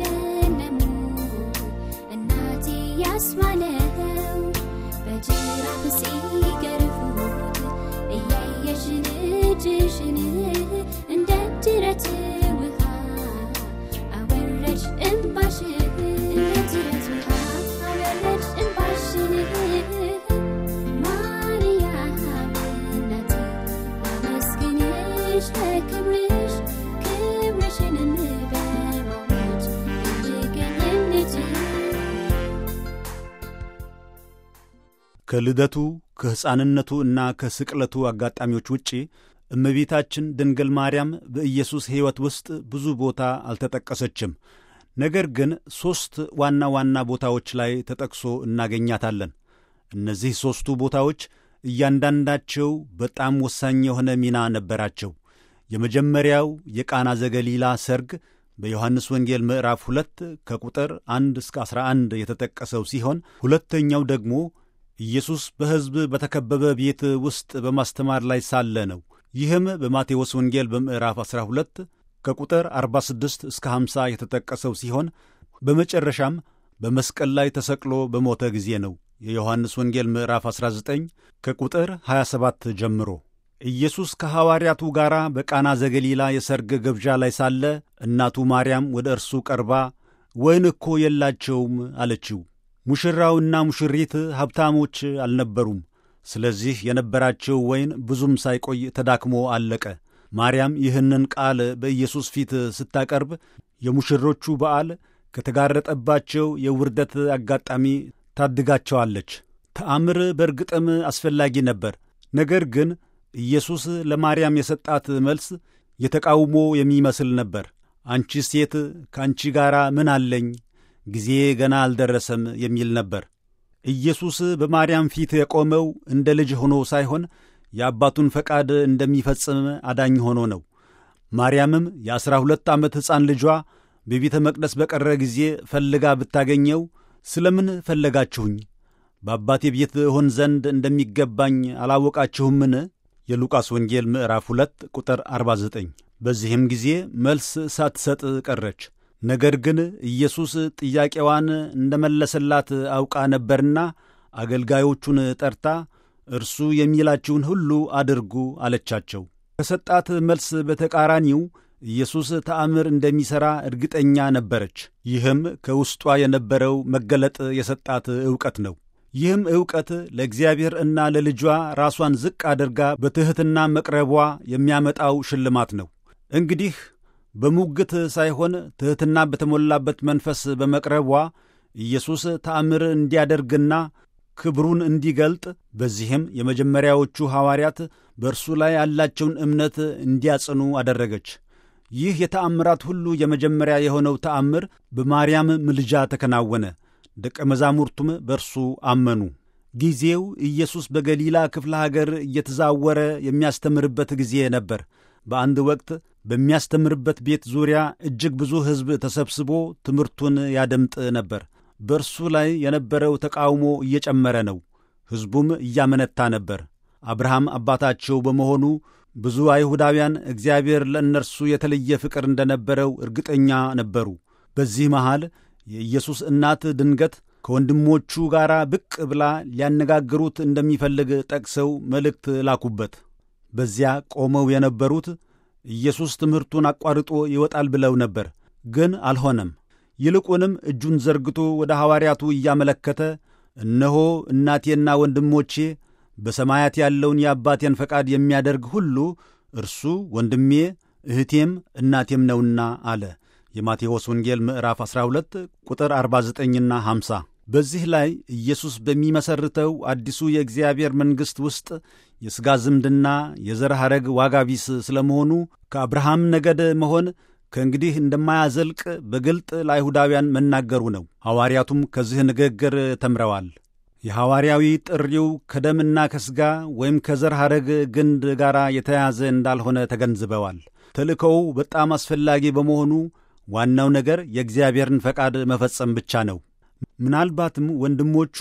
አይደለም እናቴ ያስባለው በጅራፍ ሲገርፉት እያየሽ ልጅሽን እንደ ጅረት ውሃ አወረድሽ እንባሽን እንደ ጅረት ውሃ አወረድሽ እንባሽን ማርያም እናቴ አመስግንሽ ለክብርሽ ክብርሽንም በማወጅ እንድገኝም ልጅ ከልደቱ ከሕፃንነቱ እና ከስቅለቱ አጋጣሚዎች ውጪ እመቤታችን ድንግል ማርያም በኢየሱስ ሕይወት ውስጥ ብዙ ቦታ አልተጠቀሰችም። ነገር ግን ሦስት ዋና ዋና ቦታዎች ላይ ተጠቅሶ እናገኛታለን። እነዚህ ሦስቱ ቦታዎች እያንዳንዳቸው በጣም ወሳኝ የሆነ ሚና ነበራቸው። የመጀመሪያው የቃና ዘገሊላ ሰርግ በዮሐንስ ወንጌል ምዕራፍ ሁለት ከቁጥር አንድ እስከ ዐሥራ አንድ የተጠቀሰው ሲሆን ሁለተኛው ደግሞ ኢየሱስ በሕዝብ በተከበበ ቤት ውስጥ በማስተማር ላይ ሳለ ነው። ይህም በማቴዎስ ወንጌል በምዕራፍ 12 ከቁጥር 46 እስከ 50 የተጠቀሰው ሲሆን በመጨረሻም በመስቀል ላይ ተሰቅሎ በሞተ ጊዜ ነው። የዮሐንስ ወንጌል ምዕራፍ 19 ከቁጥር 27 ጀምሮ ኢየሱስ ከሐዋርያቱ ጋር በቃና ዘገሊላ የሰርግ ግብዣ ላይ ሳለ እናቱ ማርያም ወደ እርሱ ቀርባ ወይን እኮ የላቸውም አለችው። ሙሽራውና ሙሽሪት ሀብታሞች አልነበሩም። ስለዚህ የነበራቸው ወይን ብዙም ሳይቆይ ተዳክሞ አለቀ። ማርያም ይህንን ቃል በኢየሱስ ፊት ስታቀርብ የሙሽሮቹ በዓል ከተጋረጠባቸው የውርደት አጋጣሚ ታድጋቸዋለች። ተአምር በእርግጥም አስፈላጊ ነበር። ነገር ግን ኢየሱስ ለማርያም የሰጣት መልስ የተቃውሞ የሚመስል ነበር። አንቺ ሴት ከአንቺ ጋር ምን አለኝ ጊዜ ገና አልደረሰም የሚል ነበር። ኢየሱስ በማርያም ፊት የቆመው እንደ ልጅ ሆኖ ሳይሆን የአባቱን ፈቃድ እንደሚፈጽም አዳኝ ሆኖ ነው። ማርያምም የዐሥራ ሁለት ዓመት ሕፃን ልጇ በቤተ መቅደስ በቀረ ጊዜ ፈልጋ ብታገኘው ስለምን ፈለጋችሁኝ? በአባቴ ቤት እሆን ዘንድ እንደሚገባኝ አላወቃችሁምን? የሉቃስ ወንጌል ምዕራፍ 2 ቁጥር 49። በዚህም ጊዜ መልስ ሳትሰጥ ቀረች። ነገር ግን ኢየሱስ ጥያቄዋን እንደመለሰላት አውቃ ነበርና አገልጋዮቹን ጠርታ እርሱ የሚላችሁን ሁሉ አድርጉ አለቻቸው። ከሰጣት መልስ በተቃራኒው ኢየሱስ ተአምር እንደሚሠራ እርግጠኛ ነበረች። ይህም ከውስጧ የነበረው መገለጥ የሰጣት ዕውቀት ነው። ይህም ዕውቀት ለእግዚአብሔር እና ለልጇ ራሷን ዝቅ አድርጋ በትሕትና መቅረቧ የሚያመጣው ሽልማት ነው። እንግዲህ በሙግት ሳይሆን ትሕትና በተሞላበት መንፈስ በመቅረቧ ኢየሱስ ተአምር እንዲያደርግና ክብሩን እንዲገልጥ በዚህም የመጀመሪያዎቹ ሐዋርያት በእርሱ ላይ ያላቸውን እምነት እንዲያጽኑ አደረገች። ይህ የተአምራት ሁሉ የመጀመሪያ የሆነው ተአምር በማርያም ምልጃ ተከናወነ። ደቀ መዛሙርቱም በእርሱ አመኑ። ጊዜው ኢየሱስ በገሊላ ክፍለ ሀገር እየተዛወረ የሚያስተምርበት ጊዜ ነበር። በአንድ ወቅት በሚያስተምርበት ቤት ዙሪያ እጅግ ብዙ ሕዝብ ተሰብስቦ ትምህርቱን ያደምጥ ነበር። በእርሱ ላይ የነበረው ተቃውሞ እየጨመረ ነው። ሕዝቡም እያመነታ ነበር። አብርሃም አባታቸው በመሆኑ ብዙ አይሁዳውያን እግዚአብሔር ለእነርሱ የተለየ ፍቅር እንደነበረው እርግጠኛ ነበሩ። በዚህ መሃል የኢየሱስ እናት ድንገት ከወንድሞቹ ጋር ብቅ ብላ ሊያነጋግሩት እንደሚፈልግ ጠቅሰው መልእክት ላኩበት። በዚያ ቆመው የነበሩት ኢየሱስ ትምህርቱን አቋርጦ ይወጣል ብለው ነበር። ግን አልሆነም። ይልቁንም እጁን ዘርግቶ ወደ ሐዋርያቱ እያመለከተ እነሆ እናቴና ወንድሞቼ በሰማያት ያለውን የአባቴን ፈቃድ የሚያደርግ ሁሉ እርሱ ወንድሜ እህቴም እናቴም ነውና አለ። የማቴዎስ ወንጌል ምዕራፍ 12 ቁጥር 49ና 50። በዚህ ላይ ኢየሱስ በሚመሰርተው አዲሱ የእግዚአብሔር መንግሥት ውስጥ የሥጋ ዝምድና የዘር ሐረግ ዋጋ ቢስ ስለመሆኑ ከአብርሃም ነገድ መሆን ከእንግዲህ እንደማያዘልቅ በግልጥ ለአይሁዳውያን መናገሩ ነው። ሐዋርያቱም ከዚህ ንግግር ተምረዋል። የሐዋርያዊ ጥሪው ከደምና ከሥጋ ወይም ከዘር ሐረግ ግንድ ጋር የተያያዘ እንዳልሆነ ተገንዝበዋል። ተልእኮው በጣም አስፈላጊ በመሆኑ ዋናው ነገር የእግዚአብሔርን ፈቃድ መፈጸም ብቻ ነው። ምናልባትም ወንድሞቹ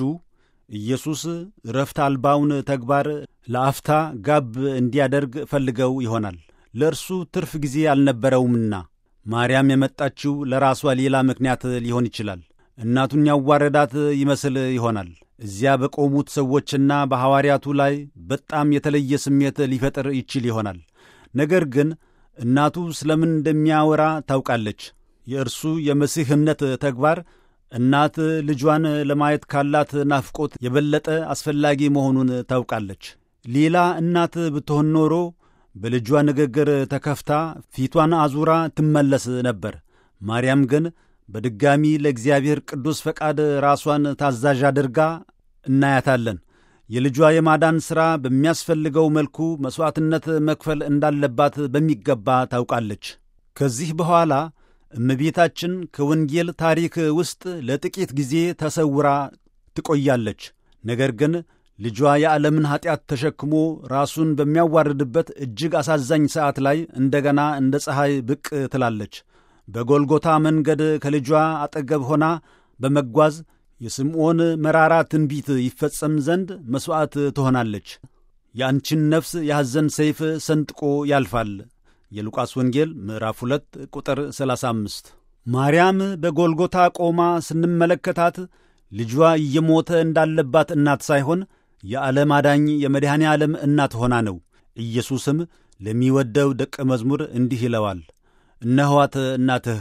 ኢየሱስ ረፍት አልባውን ተግባር ለአፍታ ጋብ እንዲያደርግ ፈልገው ይሆናል። ለእርሱ ትርፍ ጊዜ አልነበረውምና ማርያም የመጣችው ለራሷ ሌላ ምክንያት ሊሆን ይችላል። እናቱን ያዋረዳት ይመስል ይሆናል። እዚያ በቆሙት ሰዎችና በሐዋርያቱ ላይ በጣም የተለየ ስሜት ሊፈጥር ይችል ይሆናል። ነገር ግን እናቱ ስለምን እንደሚያወራ ታውቃለች። የእርሱ የመሲህነት ተግባር እናት ልጇን ለማየት ካላት ናፍቆት የበለጠ አስፈላጊ መሆኑን ታውቃለች። ሌላ እናት ብትሆን ኖሮ በልጇ ንግግር ተከፍታ ፊቷን አዙራ ትመለስ ነበር። ማርያም ግን በድጋሚ ለእግዚአብሔር ቅዱስ ፈቃድ ራሷን ታዛዥ አድርጋ እናያታለን። የልጇ የማዳን ሥራ በሚያስፈልገው መልኩ መሥዋዕትነት መክፈል እንዳለባት በሚገባ ታውቃለች። ከዚህ በኋላ እመቤታችን ከወንጌል ታሪክ ውስጥ ለጥቂት ጊዜ ተሰውራ ትቆያለች። ነገር ግን ልጇ የዓለምን ኀጢአት ተሸክሞ ራሱን በሚያዋርድበት እጅግ አሳዛኝ ሰዓት ላይ እንደገና እንደ ፀሐይ ብቅ ትላለች። በጎልጎታ መንገድ ከልጇ አጠገብ ሆና በመጓዝ የስምዖን መራራ ትንቢት ይፈጸም ዘንድ መሥዋዕት ትሆናለች። የአንቺን ነፍስ የሐዘን ሰይፍ ሰንጥቆ ያልፋል። የሉቃስ ወንጌል ምዕራፍ 2 ቁጥር 35። ማርያም በጎልጎታ ቆማ ስንመለከታት ልጇ እየሞተ እንዳለባት እናት ሳይሆን የዓለም አዳኝ የመድኃኔ ዓለም እናት ሆና ነው። ኢየሱስም ለሚወደው ደቀ መዝሙር እንዲህ ይለዋል፣ እነኋት እናትህ፣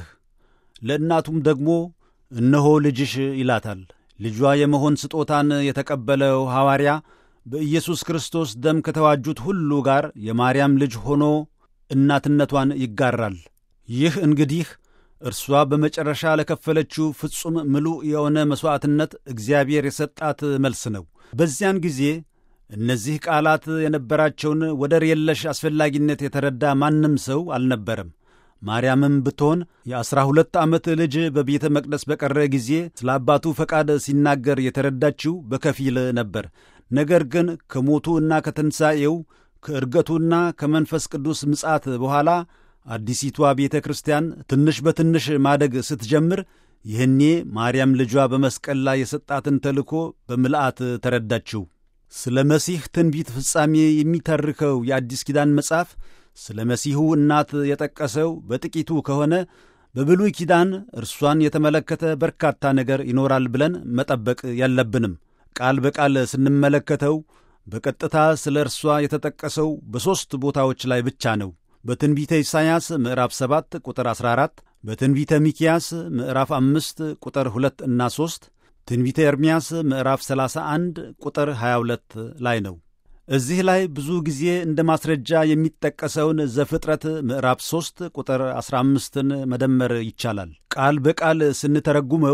ለእናቱም ደግሞ እነሆ ልጅሽ ይላታል። ልጇ የመሆን ስጦታን የተቀበለው ሐዋርያ በኢየሱስ ክርስቶስ ደም ከተዋጁት ሁሉ ጋር የማርያም ልጅ ሆኖ እናትነቷን ይጋራል። ይህ እንግዲህ እርሷ በመጨረሻ ለከፈለችው ፍጹም ምሉእ የሆነ መሥዋዕትነት እግዚአብሔር የሰጣት መልስ ነው። በዚያን ጊዜ እነዚህ ቃላት የነበራቸውን ወደር የለሽ አስፈላጊነት የተረዳ ማንም ሰው አልነበረም። ማርያምም ብትሆን የዐሥራ ሁለት ዓመት ልጅ በቤተ መቅደስ በቀረ ጊዜ ስለ አባቱ ፈቃድ ሲናገር የተረዳችው በከፊል ነበር። ነገር ግን ከሞቱ እና ከትንሣኤው ከዕርገቱና ከመንፈስ ቅዱስ ምጻት በኋላ አዲሲቷ ቤተ ክርስቲያን ትንሽ በትንሽ ማደግ ስትጀምር ይህኔ ማርያም ልጇ በመስቀል ላይ የሰጣትን ተልእኮ በምልአት ተረዳችው። ስለ መሲህ ትንቢት ፍጻሜ የሚተርከው የአዲስ ኪዳን መጽሐፍ ስለ መሲሁ እናት የጠቀሰው በጥቂቱ ከሆነ በብሉይ ኪዳን እርሷን የተመለከተ በርካታ ነገር ይኖራል ብለን መጠበቅ የለብንም። ቃል በቃል ስንመለከተው በቀጥታ ስለ እርሷ የተጠቀሰው በሦስት ቦታዎች ላይ ብቻ ነው። በትንቢተ ኢሳይያስ ምዕራፍ 7 ቁጥር 14፣ በትንቢተ ሚኪያስ ምዕራፍ 5 ቁጥር 2 እና 3፣ ትንቢተ ኤርምያስ ምዕራፍ 31 ቁጥር 22 ላይ ነው። እዚህ ላይ ብዙ ጊዜ እንደ ማስረጃ የሚጠቀሰውን ዘፍጥረት ምዕራፍ 3 ቁጥር 15ን መደመር ይቻላል። ቃል በቃል ስንተረጉመው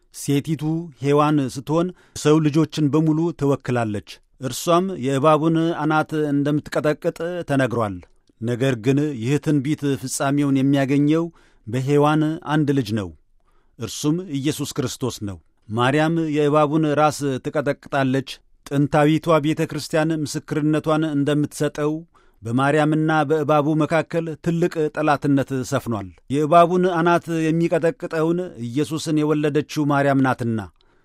ሴቲቱ ሔዋን ስትሆን ሰው ልጆችን በሙሉ ትወክላለች። እርሷም የእባቡን አናት እንደምትቀጠቅጥ ተነግሯል። ነገር ግን ይህ ትንቢት ፍጻሜውን የሚያገኘው በሔዋን አንድ ልጅ ነው። እርሱም ኢየሱስ ክርስቶስ ነው። ማርያም የእባቡን ራስ ትቀጠቅጣለች። ጥንታዊቷ ቤተ ክርስቲያን ምስክርነቷን እንደምትሰጠው በማርያምና በእባቡ መካከል ትልቅ ጠላትነት ሰፍኗል። የእባቡን አናት የሚቀጠቅጠውን ኢየሱስን የወለደችው ማርያም ናትና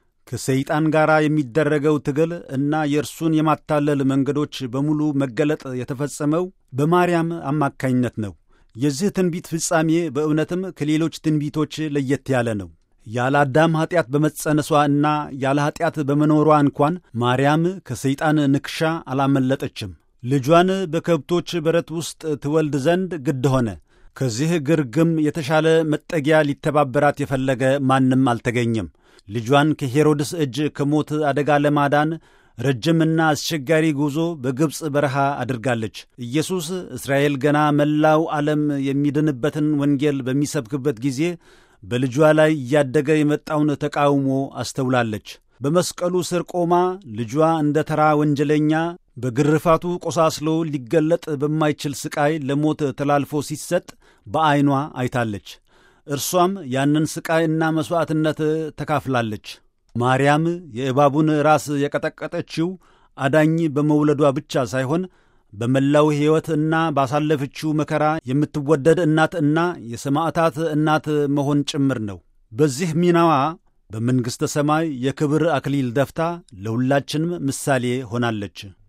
ከሰይጣን ጋር የሚደረገው ትግል እና የእርሱን የማታለል መንገዶች በሙሉ መገለጥ የተፈጸመው በማርያም አማካኝነት ነው። የዚህ ትንቢት ፍጻሜ በእውነትም ከሌሎች ትንቢቶች ለየት ያለ ነው። ያለ አዳም ኀጢአት በመጸነሷ እና ያለ ኀጢአት በመኖሯ እንኳን ማርያም ከሰይጣን ንክሻ አላመለጠችም። ልጇን በከብቶች በረት ውስጥ ትወልድ ዘንድ ግድ ሆነ። ከዚህ ግርግም የተሻለ መጠጊያ ሊተባበራት የፈለገ ማንም አልተገኘም። ልጇን ከሄሮድስ እጅ ከሞት አደጋ ለማዳን ረጅምና አስቸጋሪ ጉዞ በግብፅ በረሃ አድርጋለች። ኢየሱስ እስራኤል ገና መላው ዓለም የሚድንበትን ወንጌል በሚሰብክበት ጊዜ በልጇ ላይ እያደገ የመጣውን ተቃውሞ አስተውላለች። በመስቀሉ ስር ቆማ ልጇ እንደ ተራ ወንጀለኛ በግርፋቱ ቆሳስሎ ሊገለጥ በማይችል ሥቃይ ለሞት ተላልፎ ሲሰጥ በዐይኗ አይታለች። እርሷም ያንን ሥቃይ እና መሥዋዕትነት ተካፍላለች። ማርያም የእባቡን ራስ የቀጠቀጠችው አዳኝ በመውለዷ ብቻ ሳይሆን በመላው ሕይወት እና ባሳለፈችው መከራ የምትወደድ እናት እና የሰማዕታት እናት መሆን ጭምር ነው። በዚህ ሚናዋ በመንግሥተ ሰማይ የክብር አክሊል ደፍታ ለሁላችንም ምሳሌ ሆናለች።